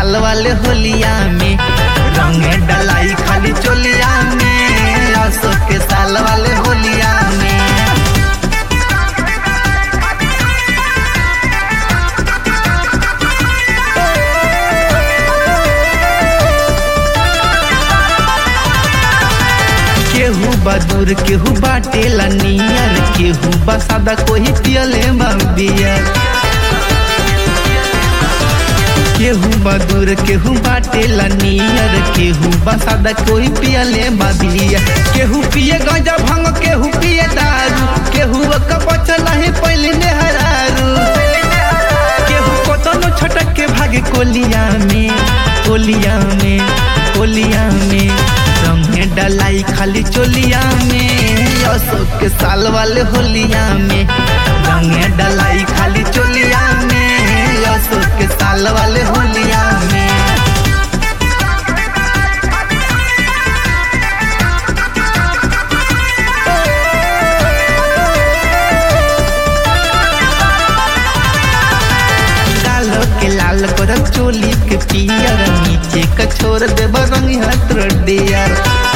साल वाले होलिया में रंग डलाई खाली चोलिया में अशोक के साल वाले होलिया में केहू बदूर केहू बाटेला नियर केहू बसादा कोई पियले बियर केहू बदूर केहू बाटेला नियर केहू बसादा कोई पियले बियर केहू पिए गंजा भंग केहू पिए दारू केहू कपच नहीं पहले नेहरारू केहू कोतनो छटक के भागे कोलिया में कोलिया में कोलिया में रंगे डलाई खाली चोलिया में अशोक के साल वाले होलिया में रंगे डलाई खाली चोलिया में अशोक के साल वाले होलिया में कालो के लाल करब चोली के पियर नीचे का छोड़ देब रंग हाथ डियर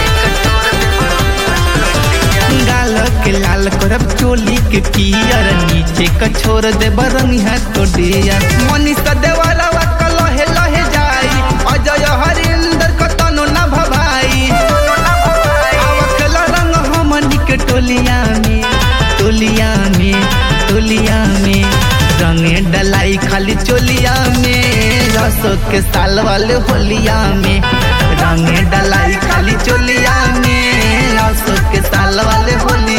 गालो के लाल करब चोली के पियर नीचे का छोड़ देब रंग हाथ डियर मनीषा देवाला का लहे लहे जाई अजय हरिंदर का तनो ना भभाई आवकल रंग हमनी के टोलिया में टोलिया में टोलिया में रंगे डलाई खाली चोलिया में अशोक के साल वाले होलिया में रंगे डलाई खाली चोलिया में अशोक के साल वाले होलिया